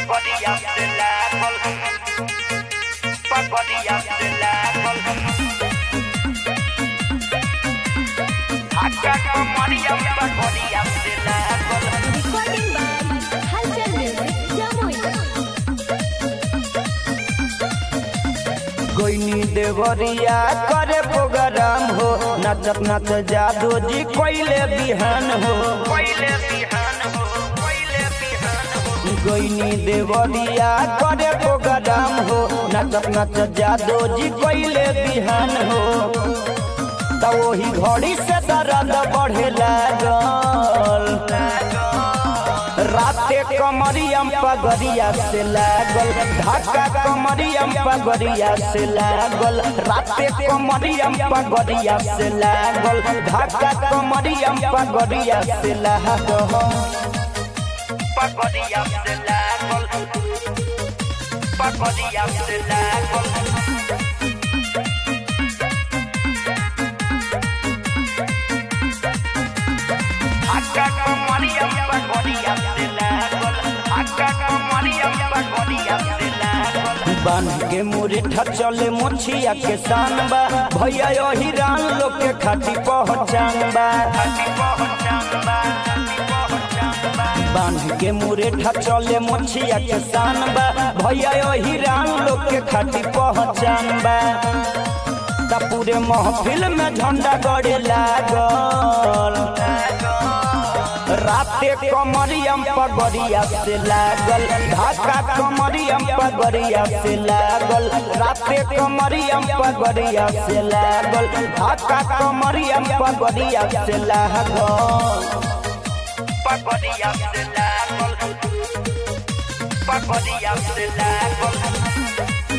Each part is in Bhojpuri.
Pagodilla de la col. Pagodilla de la col. Acá comería pagodilla de la col. Recording by Halcyon Music, Jamui. कोइनी देवरिया करे प्रोग्राम हो नचत नच जादू जी कोइले बिहान हो Coile bihan ho, coile bihan ho. कोइनी देवरिया करे प्रोग्राम हो नचत नच जादू जी कोइले बिहान हो त वही घड़ी से दर्द बढ़े लागल राते कमरियम पगरिया से लागल ढाका कमरियम पगरिया से लागल राते कमरियम पगरिया से लागल ढाका कमरियम पगरिया से लागल Pagodilla de la col. Pagodilla de la col. Acá comería pagodilla de la col. Acá comería pagodilla de la col. बांध के मुरेठा चले मोछिया के शान बा भैया यही रान लोग के खाती पहचान बा Happy Bohachamba, Happy Bohachamba. बांध के मुरेठा चले मोछिया के शान बा भैया यही रान लोग के खाती पहचान बा ता पूरे महफिल में झंडा गड़े लागल राते कमरियम पगड़िया से लागल ढाका कमरियम पगड़िया से लागल राते कमरियम पगड़िया से लागल ढाका कमरियम पगड़िया से लागल Pagodilla de la col. Pagodilla de la col.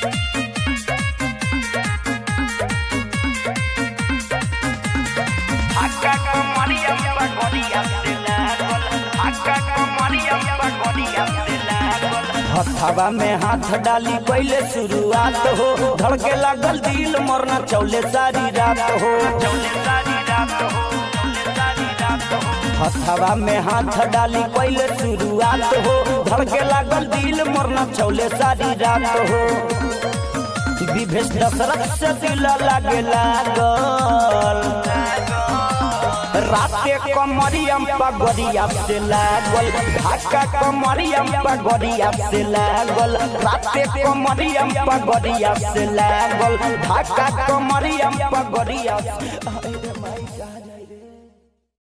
Acá comería pagodilla de la col. Acá comería pagodilla de la col. हथवा में हाथ डाली पहले शुरुआत हो धड़के लागल दिल मरना चौले सारी रात हो चौले सारी रात हो चौले सारी रात हो हथवा में हाथ डाली पहले शुरुआत हो धड़के लागल दिल मरना चौले सारी रात हो विभेष दशरथ से दिल लागे लागल राते कमरियम पगड़िया से लागल ढाका कमरियम पगड़िया से लागल राते कमरियम पगड़िया से लागल ढाका कमरियम पगड़िया से- अरे माई कहाँ जाए?